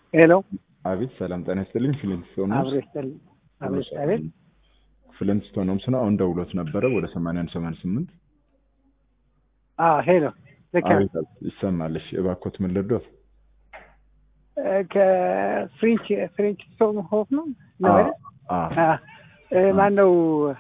ሄሎ አቤት ሰላም ጤና ይስጥልኝ። ፍሊንትስቶን አብሮ ይስጥልኝ። አብሮ ይስጥ- አቤት ፍሊንትስቶን ሆምስ ነው። አሁን ደውሎት ነበረ ወደ ሰማንያ አንድ ሰማንያ ስምንት አዎ ሄሎ ልክ ነው። አቤት ይሰማልሽ። እባክዎት ምን ልርዶት? እ፣ ከፍሬንች ፍሬንች ስቶን ሆፍ ነው ነው አይደል? አዎ አ፣ ማን ነው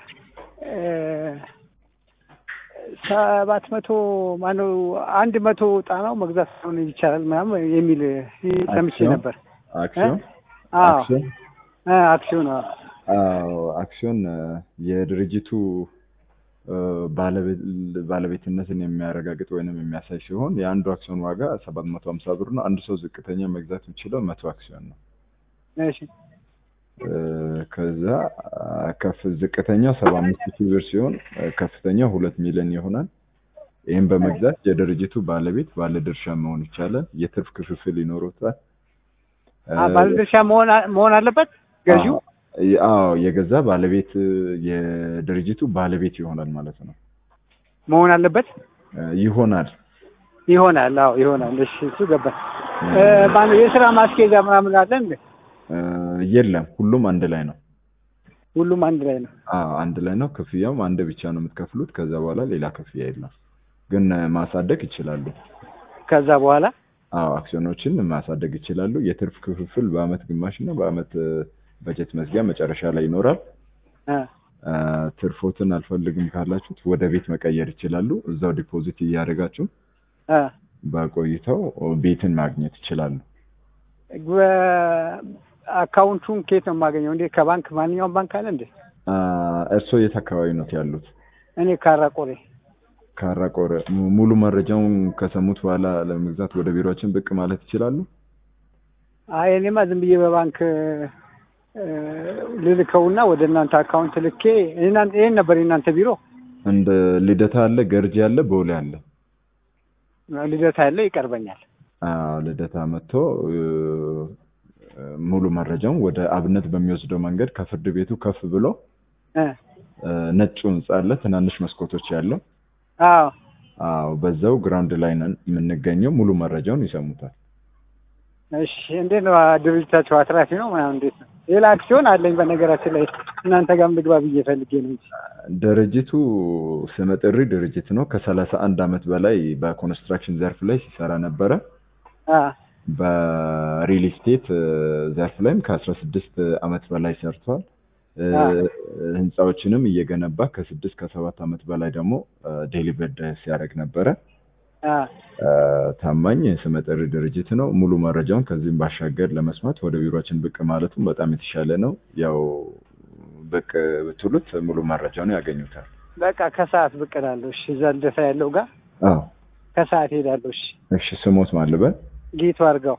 ሰባት መቶ ማነው አንድ መቶ ጣናው መግዛት ሆነ ይቻላል ምናምን የሚል ሰምቼ አክሲዮን? ነበር። አክሲዮን አዎ አክሲዮን አ፣ አክሲዮን አዎ። አዎ አክሲዮን እ፣ የድርጅቱ እ፣ ባለቤት ባለቤትነትን የሚያረጋግጥ ወይንም የሚያሳይ ሲሆን የአንዱ አክሲዮን ዋጋ ሰባት መቶ ሀምሳ ብር ነው። አንድ ሰው ዝቅተኛ መግዛት የሚችለው መቶ አክሲዮን ነው። እሺ እ፣ ከዛ አ፣ ከፍ ዝቅተኛው ሰባ አምስት ሺህ ብር ሲሆን እ፣ ከፍተኛው ሁለት ሚሊዮን ይሆናል። ይህም በመግዛት የድርጅቱ ባለቤት ባለድርሻ መሆን ይቻላል። የትርፍ ክፍፍል ይኖሩታል። አ፣ ባለድርሻ መሆን አ- መሆን አለበት ገዢው። አዎ የገዛ ባለቤት የድርጅቱ ባለቤት ይሆናል ማለት ነው። መሆን አለበት እ፣ ይሆናል ይሆናል። አዎ ይሆናል። እሺ እሱ ገባኝ። እ፣ ማነው የስራ ማስኬጃ ምናምን አለ እንዴ? እ፣ የለም ሁሉም አንድ ላይ ነው። ሁሉም አንድ ላይ ነው። አዎ አንድ ላይ ነው። ክፍያውም አንድ ብቻ ነው የምትከፍሉት። ከዛ በኋላ ሌላ ክፍያ የለም። ግን እ፣ ማሳደግ ይችላሉ። ከዛ በኋላ አዎ አክሲዮኖችን ማሳደግ ይችላሉ። የትርፍ ክፍፍል በአመት ግማሽ እና በአመት እ፣ በጀት መዝጊያ መጨረሻ ላይ ይኖራል። እ፣ እ፣ ትርፎትን አልፈልግም ካላችሁት ወደ ቤት መቀየር ይችላሉ። እዛው ዲፖዚት እያደረጋችሁ እ፣ በቆይተው ቤትን ማግኘት ይችላሉ። በ- አካውንቱን ከየት ነው የማገኘው? እንዴ ከባንክ ማንኛውም ባንክ አለ እንዴ? አ፣ እርስዎ የት አካባቢ ነው ያሉት? እኔ ካራቆሬ ካራቆረ mu- ሙሉ መረጃውን ከሰሙት በኋላ ለመግዛት ወደ ቢሮችን ብቅ ማለት ይችላሉ። አይ እኔማ ዝም ብዬ በባንክ እ፣ ልልከውና ወደ እናንተ አካውንት ልኬ እናንተ ይሄን ነበር የእናንተ ቢሮ እንደ ልደታ አለ፣ ገርጂ አለ፣ ቦሌ አለ። ልደታ ያለ ይቀርበኛል። አዎ ልደታ መጥቶ እ፣ ሙሉ መረጃውን ወደ አብነት በሚወስደው መንገድ ከፍርድ ቤቱ ከፍ ብሎ እ፣ እ፣ ነጩ ህንጻ አለ፣ ትናንሽ መስኮቶች ያለው። አዎ አዎ በዛው ግራውንድ ላይ ነን የምንገኘው። ሙሉ መረጃውን ይሰሙታል። እሺ። እንዴት ነው ድርጅታቸው አትራፊ ነው ምናምን እንዴት ነው? ሌላ አክሲዮን አለኝ በነገራችን ላይ እናንተ ጋርም ልግባ ብዬ ፈልጌ ነው እንጂ ድርጅቱ ስመጥሪ ድርጅት ነው። ከሰላሳ አንድ አመት በላይ በኮንስትራክሽን ዘርፍ ላይ ሲሰራ ነበረ። አ፣ በሪል ስቴት እ፣ ዘርፍ ላይም ከአስራ ስድስት አመት በላይ ሰርቷል። እ፣ አ። ህንፃዎችንም እየገነባ ከስድስት ከሰባት አመት በላይ ደግሞ ዴሊቨርድ ሲያደርግ ነበረ። አ፣ እ፣ ታማኝ ስመጥሪ ድርጅት ነው። ሙሉ መረጃውን ከዚህም ባሻገር ለመስማት ወደ ቢሮችን ብቅ ማለቱም በጣም የተሻለ ነው። ያው ብቅ ብትሉት ሙሉ መረጃውን ያገኙታል። በቃ ከሰዓት ብቅ እላለሁ። እሺ፣ እዛ ልደታ ያለው ጋር አዎ ከሰዓት ሄዳለሁ። እሺ፣ እሺ ስሞት ማልበል ጌቱ አድርገው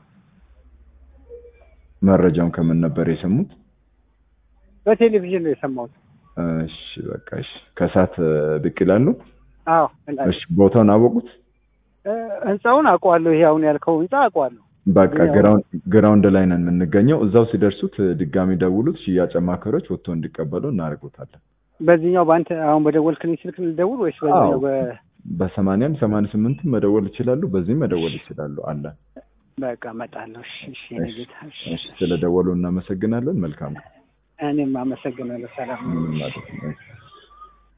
መረጃውን ከምን ነበር የሰሙት? በቴሌቪዥን ነው የሰማሁት። እሺ በቃ እሺ ከሰዓት እ፣ ብቅ ይላሉ። አዎ እላለሁ። እሺ ቦታውን አወቁት? እ፣ ህንፃውን አውቀዋለሁ። ይሄ አሁን ያልከው ህንፃ አውቀዋለሁ። በቃ ያው- ግራውንድ ግራውንድ ላይ ነን የምንገኘው። እዛው ሲደርሱት እ፣ ድጋሚ ደውሉት። ሽያጭ አማካሪዎች ወጥቶ እንዲቀበሉ እናደርጉታለን። በዚህኛው በአንተ አሁን በደወልክልኝ ስልክ ልደውል ወይስ በዚህኛው አዎ። በ በሰማንያም ሰማንያ ስምንትም መደወል ይችላሉ። በዚህም መደወል ይችላሉ። አለ በቃ እመጣለሁ። እሺ፣ እሺ፣ የኔ እሺ፣ ጌታ። እሺ፣ እሺ ስለደወሉ እናመሰግናለን። መልካም እኔም አመሰግናለሁ። ሰላም ምንም ማለት ነው።